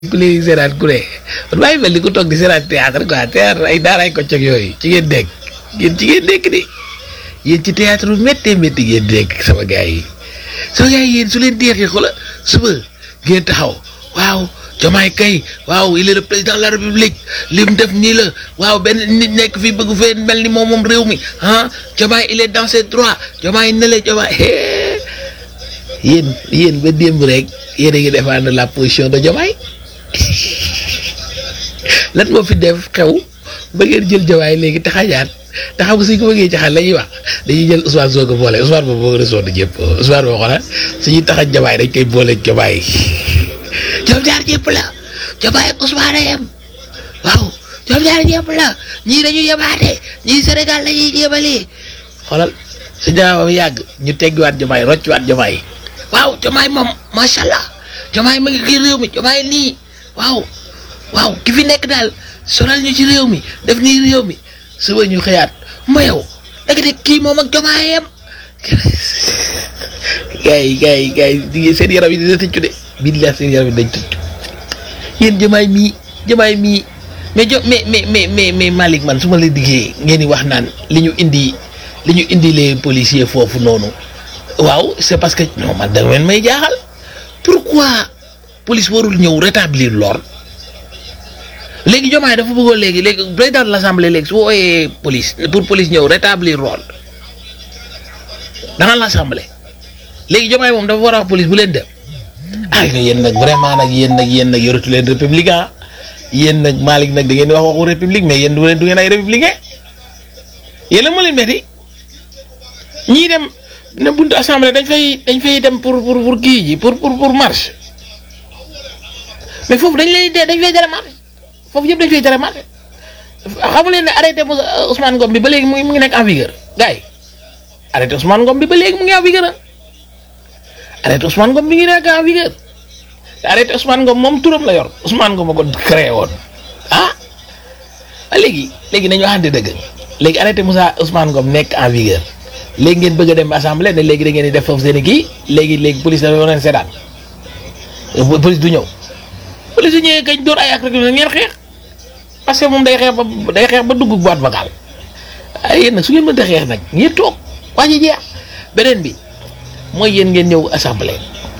ku léegi seeraat ku ne man maa ngi mel ni ku toog di seeraat théâtre quoi théâtre ay daaraay ko cog yooyu ci ngeen nekk yéen ci ngeen nekk de yéen ci théâtre bu méttee métti ngeen nekk sama gars yi sama gars yi yéen su leen deexee xoola suba ngeen taxaw waaw Diomaye kay waaw il est le président de la république li mu def nii la waaw benn nit nekk fii bëgg fee mel ni moom moom réew mi ah Diomaye il est dans ses droits Diomaye ne la Diomaye yéen yéen ba démb rek yéen a ngi défendre la position de Diomaye lan moo fi def xew ba ngeen jël Diomaye léegi taxajaat te xam nga suñ ko bëggee jaxal la ñuy wax dañuy jël Ousmane Sonko boole Ousmane boobu boo resoon ñëpp Ousmane boo xoolal suñuy taxaj Diomaye dañ koy boole Diomaye ñoom ñaar ñëpp la Diomaye ak Ousmane a yem waaw ñoom ñaar ñëpp la ñii dañuy yemaate ñii Sénégal la ñuy jébalee xoolal su jaamam yàgg ñu teggiwaat Diomaye rocciwaat Diomaye waaw Diomaye moom macha allah Diomaye ma ngi kii réew mi Diomaye nii waaw waaw ki fi nekk daal sonal ñu ci réew mi def nii réew mi suba ñu xëyaat ma yow da nga kii moom ak Diomaye yem gars yi gars yi gars yi seen yaram yi dina tëccu de billahi seen yaram yi dañ tëccu yéen Diomaye mii Diomaye mii mais jo mais mais mais mais mais Malick man su ma la diggee ngeen di wax naan li ñu indi li ñu indi les policiers foofu noonu waaw c'est parce que non man da ngeen may jaaxal pourquoi police warul ñëw rétablir l'ordre léegi Diomaye dafa bëggoon léegi léegi président de l'assemblée léegi su wooyee police pour police ñëw rétablir l'ordre dans l'assemblée léegi Diomaye moom dafa war a wax police bu leen dem ah yéen nag vraiment nag yéen nag yéen nag yoratu leen républicain yéen nag Malick nag da ngeen di wax waxu république mais yéen du leen du ngeen ay républicain yéen la moo leen metti ñii dem ne buntu assemblée dañ fay dañ fay dem pour pour pour kii ji pour pour pour marche mais foofu dañ lay dañ fay tere marche foofu yëpp dañ fay tere marche xamu leen ne arrêté Ousmane Ngom bi ba léegi mu ngi mu ngi nekk en vigueur gars yi arrêté Ousmane Ngom bi ba léegi mu ngi en vigueur ah arrêté Ousmane Ngom bi ngi nekk en vigueur te arrêté Ousmane Ngom moom turam la yor Ousmane Ngom a ko créé woon ah léegi léegi nañu waxante dëgg léegi arrêté Moussa Ousmane Ngom nekk en vigueur léegi ngeen bëgg a dem assemblée ne léegi da ngeen di def foofu seen i kii léegi léegi police dafa war a seetaan police du ñëw police du ñëwee kañ door ay ak rek ngeen xeex parce que moom day xeex ba day xeex ba dugg boîte vocale ay yéen nag su ngeen mënta xeex nag ngeen toog waa ji jeex beneen bi mooy yéen ngeen ñëw assemblée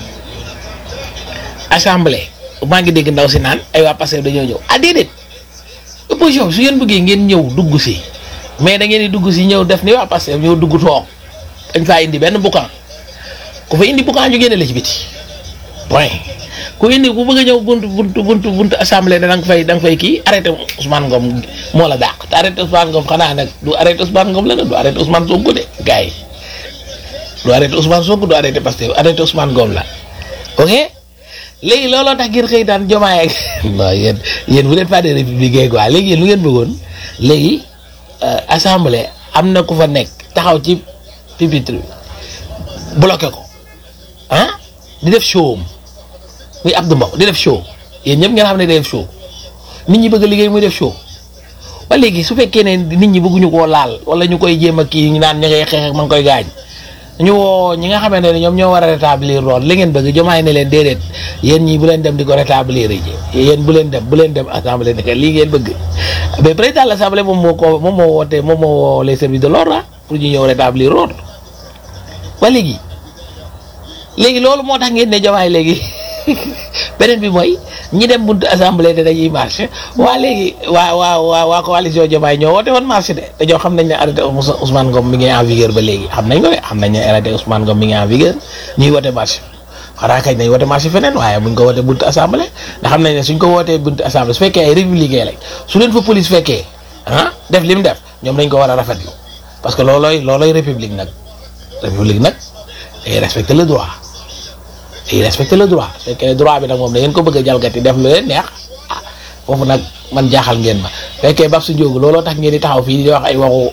assemblée maa ngi dégg ndaw si naan ay waa Pastef dañoo ñëw ah déedéet opposition su ngeen bëggee ngeen ñëw dugg si mais da ngeen di dugg si ñëw def ni waa Pastef ñëw dugg toog dañ faa indi benn boucan ku fa indi boucan ñu génne la ci biti point ku indi ku bëgg a ñëw buntu buntu buntu buntu assemblée da nga fay da nga fay kii arrêté Ousmane Ngom moo la dàq te arrêté Ousmane Ngom xanaa nag du arrêté Ousmane Ngom la nag du arrêté Ousmane Sonko de gars yi du arrêté Ousmane Sonko du arrêté Pastef arrêté Ousmane Ngom la ok léegi looloo tax ngeen xëy daan Diomaye ak non yéen yéen vous n'êtes pas des républicains quoi léegi yéen lu ngeen bëggoon léegi assemblée am na ku fa nekk taxaw ci pupitre bi bloqué ko ah di def show am muy Abdou Mbow di def show yéen ñëpp ngeen xam ne day def show nit ñi bëgg a liggéey muy def show ba léegi su fekkee ne nit ñi bëgguñu koo laal wala ñu koy jéem a kii ñu naan ñu ngay xeex ak ma ngi koy gaañ ñu woo ñi nga xamante ne ñoom ñoo war a rétablir lool li ngeen bëgg Diomaye ne leen déedéet yéen ñi bu leen dem di ko rétablir ji yéen bu leen dem bu leen dem assemblée ne lii ngeen bëgg mais président de l'assemblée moom moo ko moom moo woote moom moo woo les services de l'ordre pour ñu ñëw rétablir l'ordre ba léegi léegi loolu moo tax ngeen ne Diomaye léegi beneen bi mooy ñi dem buntu assemblée te dañuy marché waa léegi waa waa waa waa coalition Diomaye ñoo woote woon marché de dañoo xam nañ ne arrêté Ousmane Ngom mi ngi en vigueur ba léegi xam nañ ko de xam nañ ne arrêté Ousmane Ngom mi ngi en vigueur ñuy woote marché xanaa kañ nañ woote marché feneen waaye buñ ko wootee buntu assemblée ndax xam nañ ne suñ ko wootee buntu assemblée su fekkee ay républicain lañ su leen fa police fekkee ah def li mu def ñoom dañ ko war a rafetlu parce que loolooy loolooy république nag république nag day respecter le droit day respecter le droit su fekkee droit bi nag moom da ngeen ko bëgg a jalgati def lu leen neex ah foofu nag man jaaxal ngeen ma fekkee bab su njóogu looloo tax ngeen di taxaw fii di wax ay waxu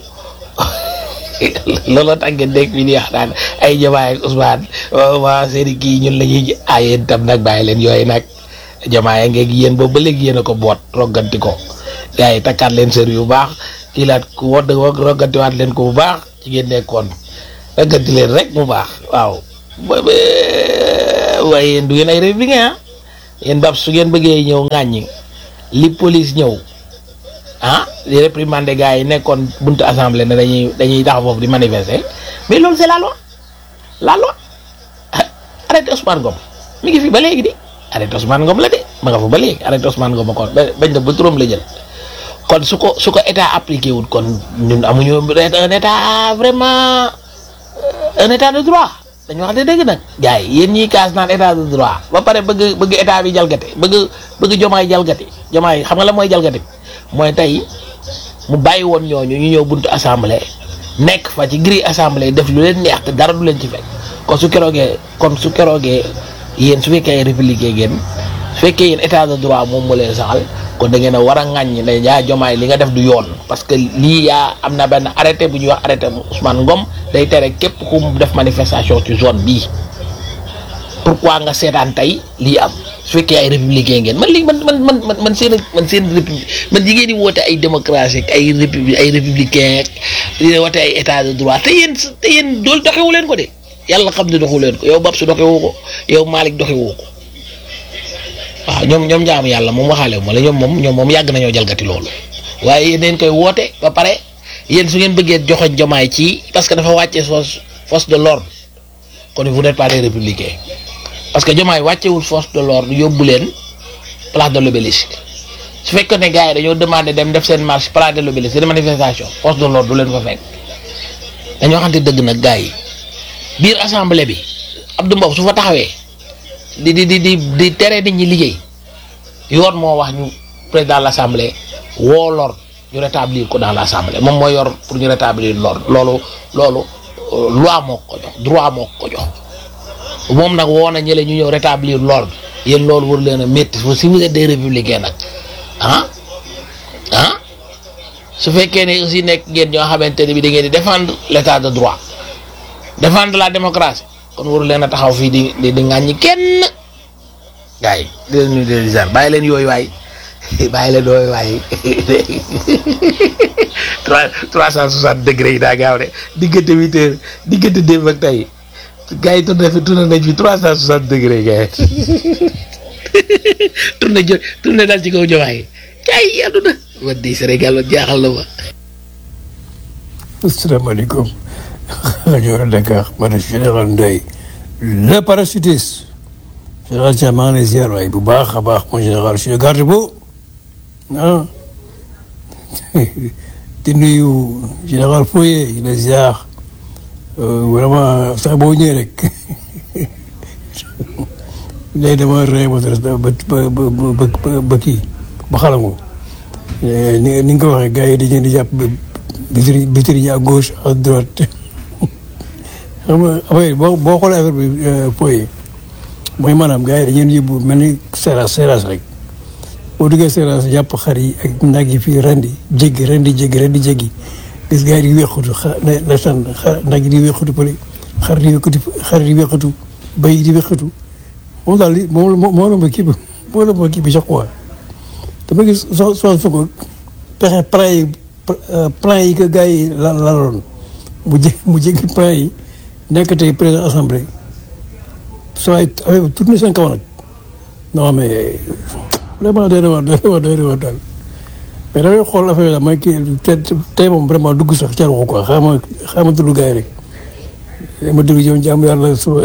looloo tax ngeen dégg fii di wax naan ay Diomaye ak Ousmane waa seeni kii ñun la ñuy ah yéen tam nag bàyyi leen yooyu nag Diomaye ngeeg yéen boobu ba léegi yéen a ko boot rogganti ko gars yi takkaat leen sër yu baax kii laat ku wodd roggantiwaat leen ko bu baax ci ngeen nekkoon rogganti leen rek mu baax waaw waaye yéen du ngeen ay républicain ah yéen bab su ngeen bëggee ñëw ŋàññi li police ñëw ah di réprimander gars yi nekkoon buntu assemblée ne dañuy dañuy taxaw foofu di manifester mais loolu c'est la loi la loi arrêté Ousmane Ngom mi ngi fi ba léegi di arrêté Ousmane Ngom la de ma nga fa ba léegi arrêté Ousmane Ngom ko bañ na ba turam la jël kon su ko su ko état appliqué wul kon ñun amuñu un état vraiment un état de droit dañu wax de dëgg nag gars yi yéen ñiy kaas naan état de droit ba pare bëgg bëgg état bi jalgate bëgg bëgg jomaay jalgati jomaay xam nga la mooy jalgati mooy tey mu bàyyi woon ñooñu ñu ñëw buntu assemblée nekk fa ci grille assemblée def lu leen neex te dara du leen ci fekk kon su keroogee kon su keroogee yéen su fekkee ay républicain ngeen su fekkee yéen état de droit moom moo leen saxal kon da ngeen a war a ŋàññi ne yaa jomaay li nga def du yoon parce que lii yaa am na benn arrêté bu ñuy wax arrêté Ousmane Ngom day tere képp ku mu def manifestation ci zone bii pourquoi nga seetaan tey lii am su fekkee ay républicain ngeen man lii man man man man man seen man seen république man jigéen di woote ay démocratie ak ay républi ay républicain ak di woote ay état de droit te yéen te yéen doolu doxewu leen ko de yàlla xam ne doxewu leen ko yow Babs doxewu ko yow Malick doxewu ko waaw ñoom ñoom jaamu yàlla moom waxaale ma la ñoom moom ñoom moom yàgg nañoo jalgati loolu waaye yéen dañ koy woote ba pare yéen su ngeen bëggee joxoñ jomaay ci parce que dafa wàccee force force de l'ordre kon vous n'êtes pas des républicains parce que jomaay wàccewul force de l'ordre yóbbu leen place de l'obélisque su fekkee ne gars yi dañoo demandé dem def seen marche place de l'obélisque seen manifestation force de l'ordre du leen fa fekk dañoo waxante dëgg nag gars yi biir assemblée bi Abdou Mbow su fa taxawee di di di di di tere nit ñi liggéey yoon moo wax ñu président de l'assemblée woo l'ordre ñu rétablir ko dans l'assemblée moom mooy yor pour ñu rétablir l'ordre loolu loolu loi moo ko jox droit moo ko jox moom nag woo na ñële ñu ñëw rétablir l'ordre yéen loolu war leen a métti si vous êtes des républicains nag ah ah su fekkee ne aussi nekk ngeen ñoo xamante ne bi da ngeen di défendre l'état de droit défendre la démocratie kon waru leen a taxaw fii di di di ŋàññi kenn gars yi di leen nuyu di leen ziar bàyyi leen yooyu waay bàyyi leen yooyu waay trois trois cent soixante degré yi daa gaaw de diggante huit heures diggante démb ak tey gars yi tourné fi tourné nañ fi trois cent soixante degré gars yi tourné jo tourné daal ci kaw jowaay gars yi àdduna wa di Sénégal wa jaaxal na ma asalaamaaleykum rajo Dakar man général Ndoye le parachutiste général Thiam maa ngi lay ziar waay bu baax a baax mon général je suis le garde-boue ah di nuyu général Foye di la ziar vraiment sax boo ñëwee rek léegi dama rey ba ba ba ba ba kii ba xalangu ni ni nga ko waxee gars yi dañu di jàpp bitiri bitiri yi à gauche à droite xam nga affaire boo boo xoolee affaire bi Foye mooy maanaam gars yi dañu leen yóbbu mel ni seeraas seeraas rek boo duggee seeraas jàpp xar yi ak nag yi fii rendi jéggi rendi jéggi rendi jéggi gis gars yi di weexutu xa na na tan nag yi di weexutu pële xar di weexutu xar di weexutu bay di weexutu moom daal li moom moo la ma kii bi moo la ma kii bi sax quoi dama gis soo soo fekkoon pexe plan yi plan yi que gars yi la laloon mu jé mu jéggi plan yi nekk tey président assemblée soo ay affaire tourné seen kaw nag non mais vraiment doy na waar doy na waar doy na waar daal mais dafay xool affaire la mooy kii te tey moom vraiment dugg sax ca waxu quoi xaaral ma xaaral ma dugg gars yi rek ma dugg yow jàmm yàlla suba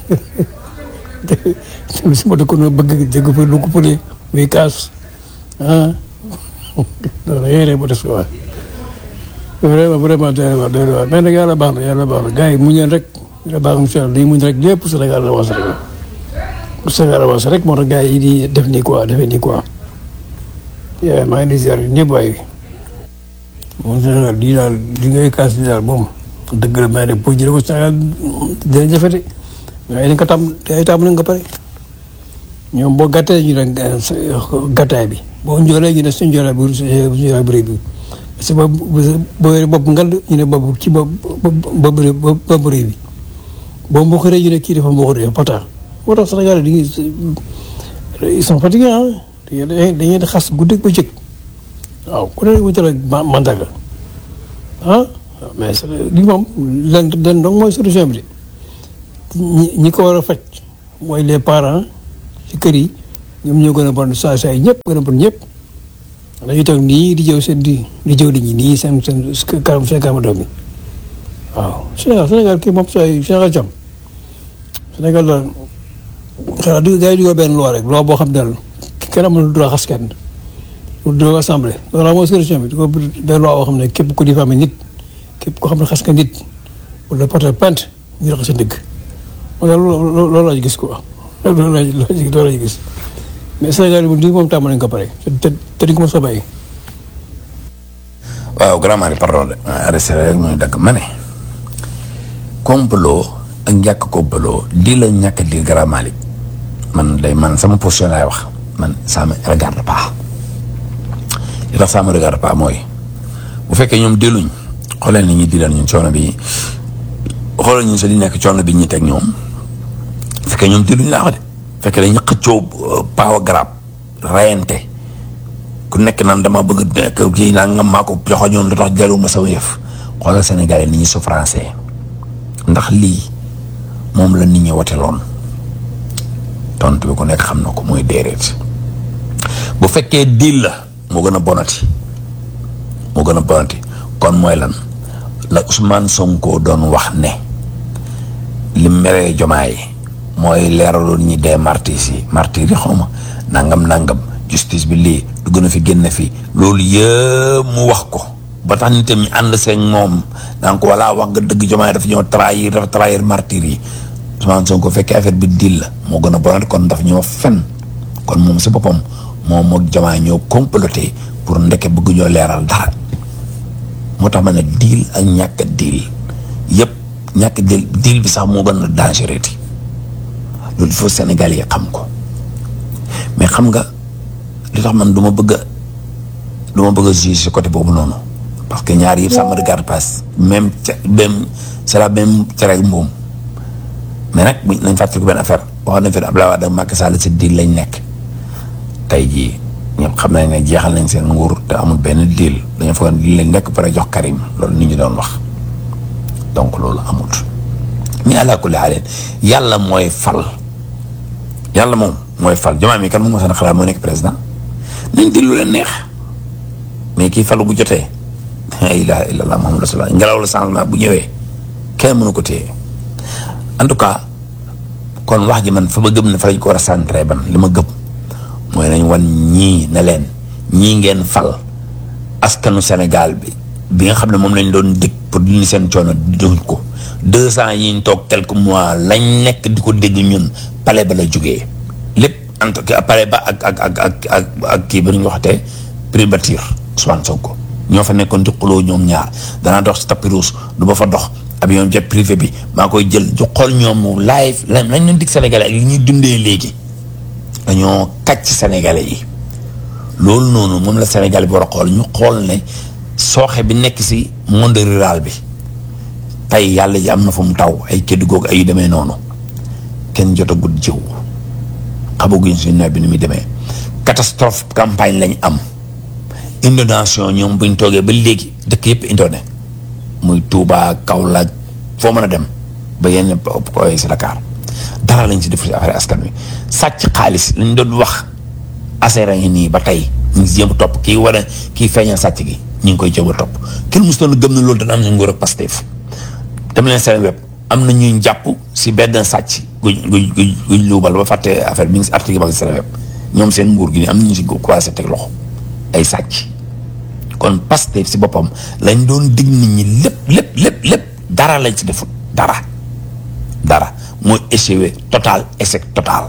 su ma dëkkoon bëgg dégg fa lu ko pële muy kaas ah non yéen ma des ko wax vraiment vraiment doy na waar doy na waar mais nag yàlla baax na yàlla baax na gars yi muñ leen rek yàlla baax na incha allah dañuy muñ rek lépp Sénégal avancé rek Sénégal avancé rek moo tax gars yi di def nii quoi defee nii quoi maa ngi di ziar ñëpp waaye moom Sénégal lii daal li ngay kaas di daal moom dëgg la mais nag pour jëlee ko Sénégal dina jafe de waaye dañ ko tam ay tam nañ ko pare ñoom boo gàttee ñu ne gàttaay bi boo njoolee ñu ne suñ njoolee bu suñ njoolee bu rëy bi parce que boo boo bopp ngand ñu ne bopp ci bopp bopp bopp rëy bi boo mboqaree ñu ne kii dafa mboqaree pata moo tax Sénégal di ils sont fatigués ah dañuy dañuy xas guddi ba jëkk waaw ku ne wutal ak mandaga ah mais li moom len len donc mooy solution bi de ñi ñi ko war a faj mooy les parents ci kër yi ñoom ñoo gën a bon saa saa yi ñëpp gën a bon ñëpp dañuy toog nii di jëw seen di di jëw nit ñi nii seen seen kanam seen kanam doom yi waaw Sénégal Sénégal kii moom saa yi Sénégal jàmm Sénégal daal xanaa du gars yi dugal benn loi rek loi boo xam ne daal kenn amul droit xas kenn lu droit assemblée loolu mooy solution bi du ko benn loi boo xam ne képp ku diffamé nit képp koo xam ne xas nga nit wala porter plainte ñu rax sa dëgg man daal loolu loolu laa gis quoi loolu laa loolu laa gis mais Sénégal moom lii moom tàmm nañ ko pare te te di ko mos a bàyyi. waaw grand mari pardon de arrêté rek mooy dagg ma ne complot ak ñàkk complot di la ñàkk di grand mari man day man sama position laay wax man ça me regarde pas li tax ça me regarde pas mooy bu fekkee ñoom delluñ xoolee ni ñuy dilal ñun coono bi xoolal ñun sa li nekk coono bi ñuy teg ñoom bu fekkee ñoom delluñ laa wax de fekkee dañu xëccoo paawa garab rayante ku nekk naan dama bëgg nekk kii naa nga maa ko joxoñoon lu tax jaruma sama yëf xoolal Sénégalais ni ñuy souffrancé ndax lii moom la nit ñi woteloon tontu bi ku nekk xam na ko mooy déedéet bu fekkee diil la moo gën a bonati moo gën a bonati kon mooy lan la Ousmane Sonko doon wax ne li meree jomaay mooy leeraloon ñi dee martyrs yi martyrs yi xaw ma nangam nangam justice bi lii du gën a fi génn fi loolu yëpp mu wax ko ba tax nit ñi ànd seen moom daan ko walla wax nga dëgg jomaay dafa ñëw trahir dafa trahir martyrs yi Ousmane Sonko fekkee affaire bi dil la moo gën a bonati kon dafa ñoo fen kon moom si boppam moom moog jomaay ñoo comploté pour ndeke bëgg ñoo leeral dara moo tax ma ne diil ak ñàkk a diil yëpp ñàkk diil diil bi sax moo gën a dangereux loolu il faut Sénégal yi xam ko mais xam nga li tax man du ma bëgg a du ma bëgg a juger si côté boobu noonu parce que ñaar yëpp ça me regarde pas même ca même c'est la même cere ak mbuum mais nag buñ nañ fàttali ko benn affaire waxoon nañ fi Abdoulaye Wade ak Macky Sall si diil lañ nekk tey jii ñëpp xam nañ ne jeexal nañ seen nguur te amul benn diil dañoo foog ne diil lañ nekk pare jox Karim loolu nit ñi doon wax donc loolu amut mais àla kulli xaaleen yàlla mooy fal yàlla moom mooy fal jamaa mi kan moom moo seen xalaat moo nekk président nañ di lu leen neex mais kii falu bu jotee la ilaha illallah muhammadu rasulullah ngelaw la changement bu ñëwee kenn mënu ko téye en tout cas kon wax ji man fa ma gëm ne fa lañ ko war a centré ban li ma gëm mooy nañ wan ñii ne leen ñii ngeen fal askanu Sénégal bi bi nga xam ne moom lañ doon dégg pour dindi seen coono duñ ko deux ans yi ñu toog quelques mois lañ nekk di ko dégg ñun pale ba la jógee lépp en tout cas pale ba ak ak ak ak ak ak kii ba ñu waxatee primature Ousmane Sonko ñoo fa nekkoon di xuloo ñoom ñaar danaa dox si tapis rouge du ba fa dox avion jet privé bi maa koy jël ju xool ñoom live lañ lañ leen dig Sénégalais ak li ñuy dundee léegi dañoo kàcc Sénégalais yi loolu noonu moom la Sénégal bi war a xool ñu xool ne sooxe bi nekk si monde rural bi tey yàlla ji am na fu mu taw ay kéddu googu ay yu demee noonu kenn jotagul jiw xamaguñ si nawet bi ni muy demee catastrophe campagne lañ am inondation ñoom buñ toogee ba léegi dëkk yëpp indone muy Touba Kaolack foo mën a dem ba yenn koy si Dakar dara lañ si def si affaire askan wi sàcc xaalis lañ doon wax affaire yi nii ba tey ñu ngi si jéem a topp kii war a kii feeñal sàcc gi ñu ngi koy jéem a topp kenn mos doon gëm na loolu dana am na nguur ak Pastef dem leen seen web am na ñuy jàpp si benn sàcc guñ guñ guñ guñ luubal ba fàtte affaire bi ngi si article ba ngi seen web ñoom seen nguur gi nii am na ñu si commencé teg loxo ay sàcc kon Pastef si boppam lañ doon dig nit ñi lépp lépp lépp lépp dara lañ si defut dara dara mooy échoué total échec total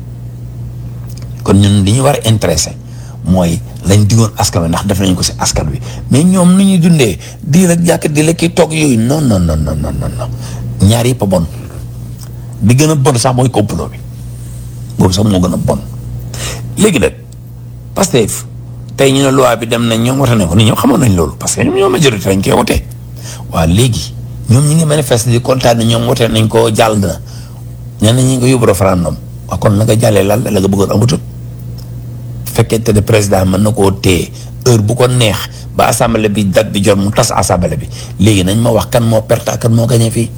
kon ñun li ñu war a intéressé mooy lañ digoon askan wi ndax def nañ ko si askan wi mais ñoom nu ñuy dundee di la jàkk di la kii toog yooyu non non non non non non ñaar yëpp a bon bi gën a bon sax mooy complot bi boobu sax moo gën a bon léegi nag Pastef tey ñu ne loi bi dem nañ ñoom wote nañ ko ni ñoom xamoon nañ loolu parce que ñoom ñoo majorité lañ koy wote waaw léegi ñoom ñi ngi manifester di kontaan ne ñoom wote nañ ko jàll na ñenn ñi ngi ko yóbbu référendum waaw kon la nga jàllee lan la nga bëggoon amatul fekkente ne président mën na koo téye heure bu ko neex ba assemblée bi date bi jot mu tas assemblée bi léegi nañ ma wax kan moo perte kan moo gañe fii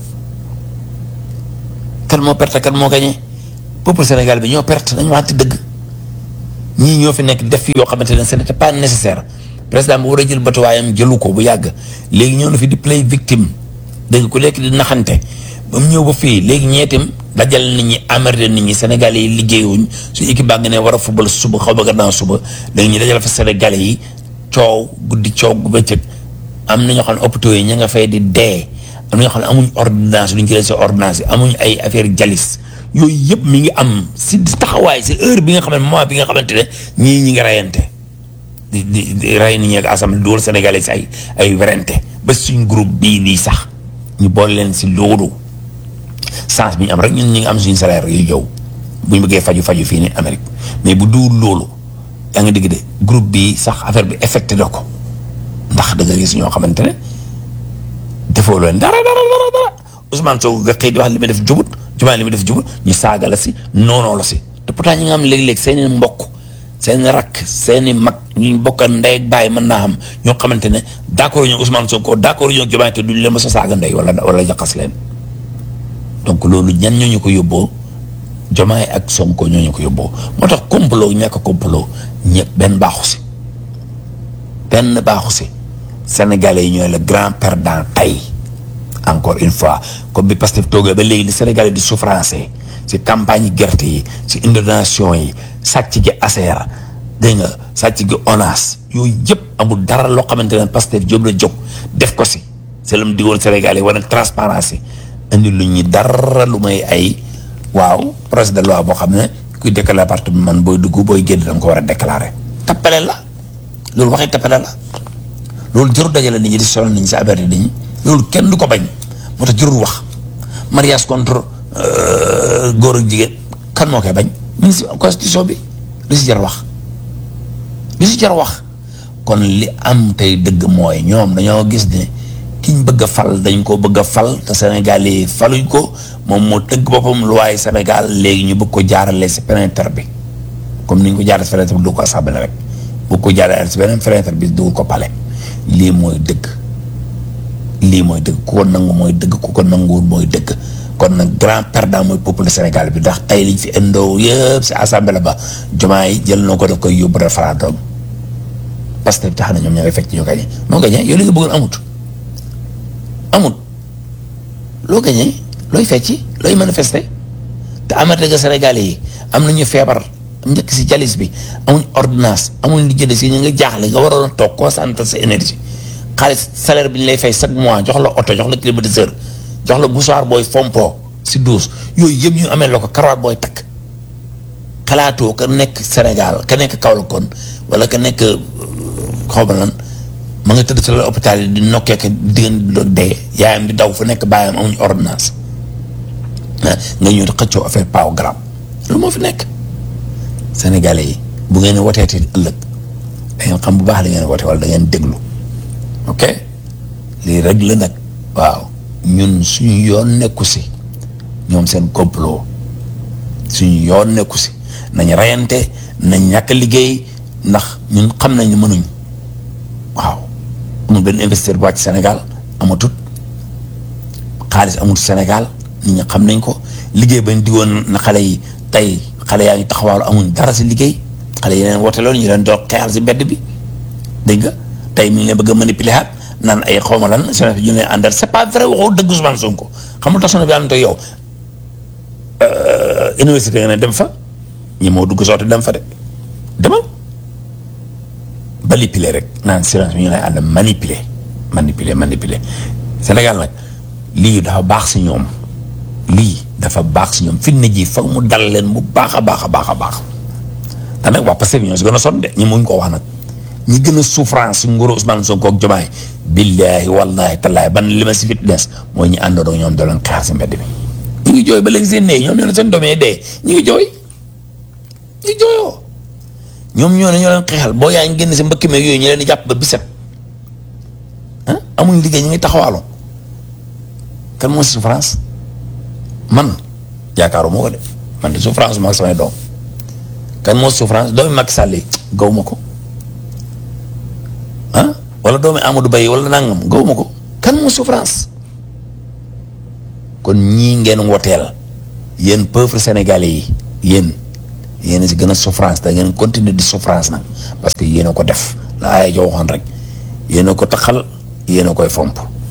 kan moo perte kan moo gañe peuple Sénégal bi ñoo perte nañ waxante dëgg ñii ñoo fi nekk def fi yoo xamante ne ce n'était pas nécessaire président bu war a jël batuwaayam jëlu ko bu yàgg léegi ñëw na fi di play victime dégg ku lekk di naxante ba mu ñëw ba fii léegi ñeetim dajal nit ñi amerde nit ñi sénégalais yi liggéeyuñ su équipe baa nga ne war a fubal suba xaw ba gannaaw suba léegi ñu dajal fa sénégalais yi coow guddi coow gu bëccëg am na ñoo xam ne hôpitaux yi ña nga fay di dee am na ñoo xam ne amuñ ordonnance lu ñu jëlee si ordonnance yi amuñ ay affaire jalis yooyu yëpp mi ngi am si taxawaay si heure bi nga xam ne moment bi nga xamante ne ñii ñi ngi rayante di di di ray nit ñi ak assemblée duwal sénégalais si ay ay werante ba suñ groupe bii nii sax ñu boole leen si loolu chance bi ñu am rek ñun ñi ngi am suñu salaire yu yow bu ñu bëggee faju faju fii ni Amérique mais bu duwul loolu yaa ngi dégg de groupe bi sax affaire bi affecté na ko ndax da nga gis ñoo xamante ne defoo leen dara dara dara dara Ousmane Sonko nga xëy di wax li muy def jubut jumaa li muy def jubut ñu saaga la si noonoo la si te pourtant ñi nga xam léeg-léeg seeni mbokk seeni rakk seeni mag ñu bokk ndey ak baay mën naa xam ñoo xamante ne d'accord ñu Ousmane Sonko d'accord ñu jumaa te duñ leen ma sa saaga ndey wala wala jaxas leen donc loolu ñan ñoo ñu ko yóbboo jomaay ak Sonko ñoo ñu ko yóbboo moo tax complot ñàkk complot ñëpp benn baaxu si benn baaxu si sénégalais yi ñooy le grand perdant tey encore une fois comme bi Pastef toogee ba léegi li sénégalais di souffrance si campagne yi gerte yi si inondation yi sàcc gi ASER dégg nga sàcc gi ONAS yooyu yëpp amul dara loo xamante ne Pastef jóg la jóg def ko si c'est lu mu digoon sénégalais yi war na transparence indi lu ñi dara lu may ay waaw projet de loi boo xam ne kuy déclarer appartement man booy dugg booy génn da nga ko war a déclarer. tappale la loolu waxee tappale la loolu jarul dajale nit ñi di sonal nit ñi si affaire yi nit ñi loolu kenn du ko bañ moo tax jarul wax mariage contre góor ak jigéen kan moo koy bañ mu ngi si constitution bi lu si jar wax lu si jar wax kon li am tey dëgg mooy ñoom dañoo gis ne. kiñ bëgg a fal dañ ko bëgg a fal te Sénégal yi faluñ ko moom moo tëgg boppam luwaay Sénégal léegi ñu bëgg ko jaarale si fenêtre bi comme ni ñu ko jaarale si fenêtre bi du ko assemblée rek bëgg ko jaarale si beneen fenêtre bi du ko pale lii mooy dëgg lii mooy dëgg ku ko nangu mooy dëgg ku ko nanguwul mooy dëgg kon nag grand perdant mooy peuple Sénégal bi ndax tey liñ fi indoo yëpp si assemblée ba Diomaye jël na ko daf koy yóbbu référendum parce que tax na ñoom ñoo ngi fekk ñu gañe moo gañe yow li nga bëggoon amut amut loo gañee looy fecci looy manifester te amate nga Sénégalais yi am nañu feebar njëkk si jalis bi amuñ ordonnance amuñ li jënd si ñu nga jaaxle nga waroon a toog concentrer sa énergie xaalis salaire bi ñu lay fay chaque mois jox la oto jox la climatiseur jox la bousoir booy fompo si douze yooyu yëpp ñu amee la ko karawaat booy takk xalaatoo ka nekk Sénégal ka nekk Kaolack kon wala ka nekk xaw ma lan ma nga tëdd si la hôpital yi di nokkee ko diggante dee yaayam di daw fu nekk baayam amuñu ordonnance nga ñëw di xëccoo affaire paaw garab lu moo fi nekk sénégalais yi bu ngeen woteeti ëllëg da ngeen xam bu baax da ngeen wote wala da ngeen déglu ok lii rek la nag waaw ñun suñu yoon nekku si ñoom seen complot suñu yoon nekku si nañ reyante nañ ñàkk liggéey ndax ñun xam nañ ne mënuñ waaw amul benn investisseur bu wàcc Sénégal amatut xaalis amul Sénégal nit ñi xam nañ ko liggéey bañ digoon na xale yi tey xale yaa ngi taxawaalu amuñ dara si liggéey xale yi leen woote loolu ñu leen doog xeexal si mbedd bi dégg nga tey mi ngi leen bëgg a manipuler at naan ay xawma lan sonné ñu leen àndal c'est pas vrai waxoo dëgg Ousmane Sonko xam nga tax sonné bi am te yow université nga ne dem fa ñi moo dugg sooti dem fa de demal manipuler rek naan silence bi ñu lay ànd manipuler manipuler manipuler Sénégal nag lii dafa baax si ñoom lii dafa baax si ñoom fitna ji foog mu dal leen bu baax a baax a baax a baax te nag waa Pastef ñoo si gën a sonn de ñi muñ ko wax nag ñi gën a souffrance si nguuru Ousmane Sonko ak Diomaye billaahi wallaahi tallaahi ban li ma si fitness mooy ñi àndandoo ñoom doo leen xaar si mbedd bi ñu ngi jooy ba léegi seen nee ñoom ñoo ne seen doom yi dee ñu ngi jooy ñu ngi jooyoo ñoom ñoo ne ñoo leen xeexal boo yaa ngi génn si mbëkk meeg yooyu ñu leen di jàpp ba biset ah amuñ liggéey ñu ngi taxawaalu kan moo si souffrance man yaakaaruma ko de man de souffrance ma ak samay doom kan moo souffrance doomi Macky Sall yi gaw ma ko ah wala doomi Amadou Baye wala nangam gaw ma ko kan moo souffrance kon ñii ngeen woteel yéen peuple sénégalais yi yéen yéen a si gën a souffrance da ngeen continuer di souffrance nag parce que yéen a ko def la aaya jo waxoon rek yéen a ko taxal yéen a koy fomp